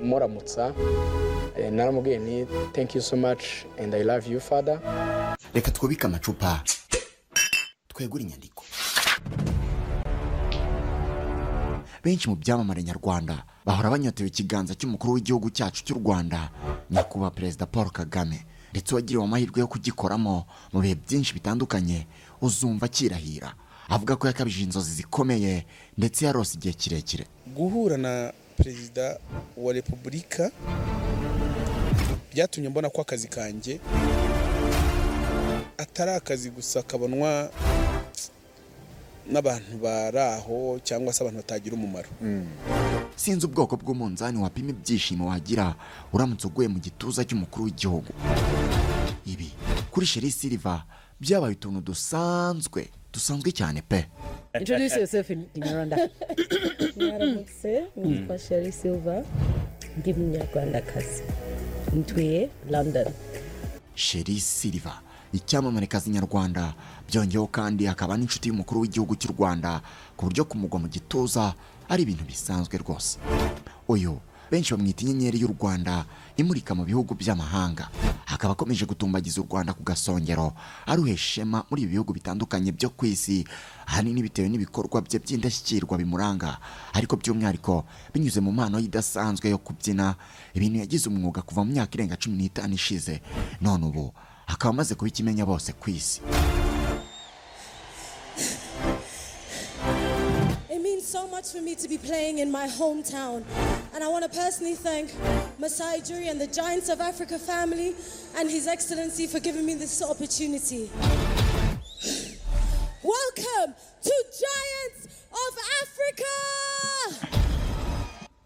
muramutsa Eh, naramubwiye nti thank you so much and i love you father reka twubike amacupa twegure inyandiko benshi mu byamamare nyarwanda bahora banyotewe ikiganza cy'umukuru w'igihugu cyacu cy'u rwanda nyakubahwa perezida paul kagame ndetse uwagiriwe amahirwe yo kugikoramo mu bihe byinshi bitandukanye uzumva akirahira avuga ko yakabije inzozi zikomeye ndetse yarose igihe kirekire guhura na perezida wa repubulika byatumye mbona ko akazi kanjye atari akazi gusa kabonwa n'abantu bari aho cyangwa se abantu batagira umumaro sinzi ubwoko bw'umunzani wapima ibyishimo wagira uramutse uguye mu gituza cy'umukuru w'igihugu ibi kuri sheri siliva byabaye utuntu dusanzwe dusanzwe cyane pe introduce yourself in kinyarwanda mwaramutse nitwa sheri silva ndi munyarwandakazi ntuye london sheri siliva icyamamarekazin nyarwanda byongeyeho kandi akaba n'inshuti y'umukuru w'igihugu cy'u rwanda ku buryo kumugwa mu gituza ari ibintu bisanzwe rwose uyu benshi bamwita inyenyeri y'u rwanda imurika mu bihugu by'amahanga akaba akomeje gutumbagiza u rwanda ku gasongero aruhesha ishema muri ibi bihugu bitandukanye byo ku isi ahanini bitewe n'ibikorwa bye by'indashyikirwa bimuranga ariko by'umwihariko binyuze mu mpano ye idasanzwe yo kubyina ibintu yagize umwuga kuva mu myaka irenga cumi n'itanu ishize none ubu akaba amaze kubikimenya bose ku isi It means so much for me to be playing in my hometown. And I want to personally thank Masai Jury and the Giants of Africa family and His Excellency for giving me this opportunity. Welcome to Giants of Africa!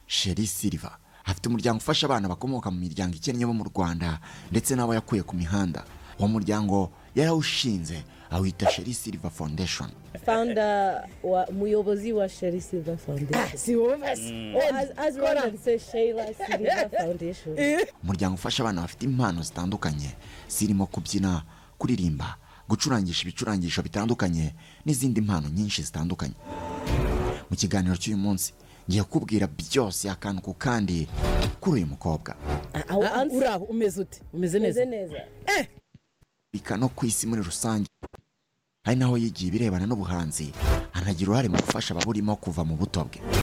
sheri siliva afite umuryango ufasha abana bakomoka mu miryango ikennye bo mu rwanda ndetse n'abo yakuye ku mihanda uwo muryango yarawushinze awita sheri siliva foundation founder wa muyobozi wa sheri silva foundation si wowe basi as, as Roland says sheila silva foundation umuryango ufasha abana bafite impano zitandukanye zirimo kubyina kuririmba gucurangisha ibicurangisho bitandukanye n'izindi mpano nyinshi zitandukanye mu kiganiro cy'uyu munsi ngiye kubwira byose akantu ku kandi kuri uyu mukobwa Our answer uraho umeze ute umeze is neza neza Afurika no ku isi muri rusange ari naho yigiye ibirebana n'ubuhanzi anagira uruhare mu gufasha ababurimo kuva mu buto bwe